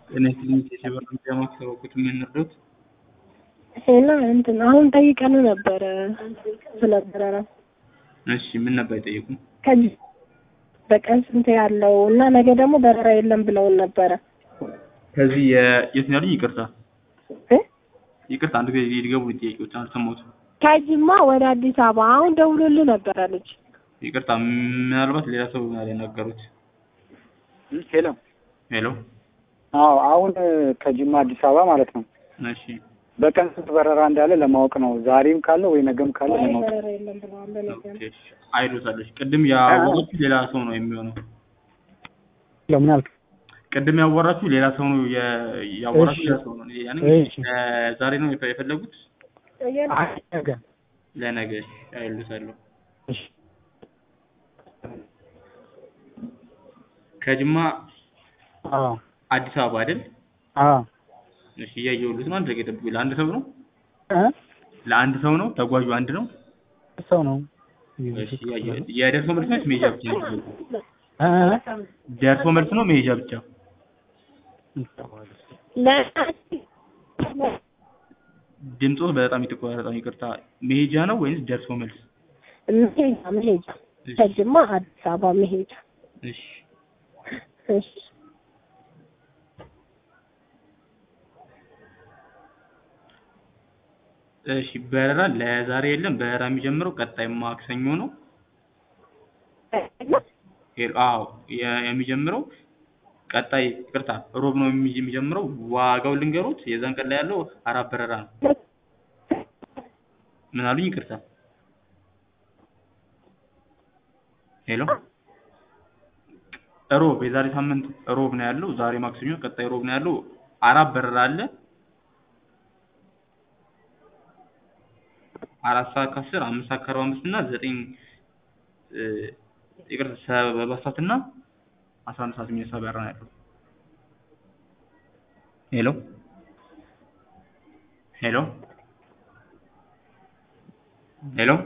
ጤና ይስጥልኝ የሸበር ሚዲያ ማስተዋወቁት የምንረዱት እና እንትን አሁን ጠይቀን ነበረ ስለ በረራ እሺ ምን ነበር የጠየቁ ከዚህ በቀን ስንት ያለው እና ነገ ደግሞ በረራ የለም ብለውን ነበረ ከዚህ የ- የት ነው ያሉኝ ይቅርታ እ? ይቅርታ አንድ ጊዜ ሊገቡ ጥያቄዎች አልሰማሁትም ከጅማ ወደ አዲስ አበባ አሁን ደውሎልህ ነበረ ልጅ ይቅርታ ምናልባት ሌላ ሰው ነው ያናገሩት ሄሎ ሄሎ አዎ አሁን ከጅማ አዲስ አበባ ማለት ነው እሺ በቀን ስንት በረራ እንዳለ ለማወቅ ነው ዛሬም ካለ ወይ ነገም ካለ ለማወቅ በረራ የለም ብለዋል ለነገ ኦኬ አይሎታለች ቅድም ያወራችሁ ሌላ ሰው ነው የሚሆነው ለምን አልክ ቅድም ያወራችሁ ሌላ ሰው ነው የ- ያወራችሁ እሺ። ሌላ ሰው ነው ያኔ እሺ። ዛሬ ነው የፈ- የፈለጉት አይ ነገ ለነገ አይሉታለሁ እሺ ከጅማ አዎ አዲስ አበባ አይደል አዎ እሺ እያየሁልህ ነው አንድ ደቂቃ ጠብቁኝ ለአንድ ሰው ነው እ ለአንድ ሰው ነው ተጓዡ አንድ ነው ሰው ነው እሺ እያየሁ- የደርሶ መልስ ነው ወይስ መሄጃ ብቻ ነው እ ደርሶ መልስ ነው መሄጃ ብቻ ድምፆ በጣም የተቆራረጠ ነው ይቅርታ መሄጃ ነው ወይስ ደርሶ መልስ መሄጃ መሄጃ እሺ ከጅማ አዲስ አበባ መሄጃ እሺ እሺ እሺ በረራ ለዛሬ የለም በረራ የሚጀምረው ቀጣይ ማክሰኞ ነው ሄሎ አዎ የ- የሚጀምረው ቀጣይ ይቅርታ ሮብ ነው የሚ- የሚጀምረው ዋጋው ልንገሩት የዛን ቀን ላይ ያለው አራት በረራ ነው ምን አሉኝ ይቅርታ ሄሎ ሮብ የዛሬ ሳምንት ሮብ ነው ያለው ዛሬ ማክሰኞ ቀጣይ ሮብ ነው ያለው አራት በረራ አለ አራት ሰዓት ከአስር አምስት ሰዓት ከአርባ አምስት እና ዘጠኝ እ፣ ይቅርታ ሰባት ሰዓት እና አስራ አንድ ሰዓት የሚነሳ በረራ ነው ያለው ሄሎ ሄሎ ሄሎ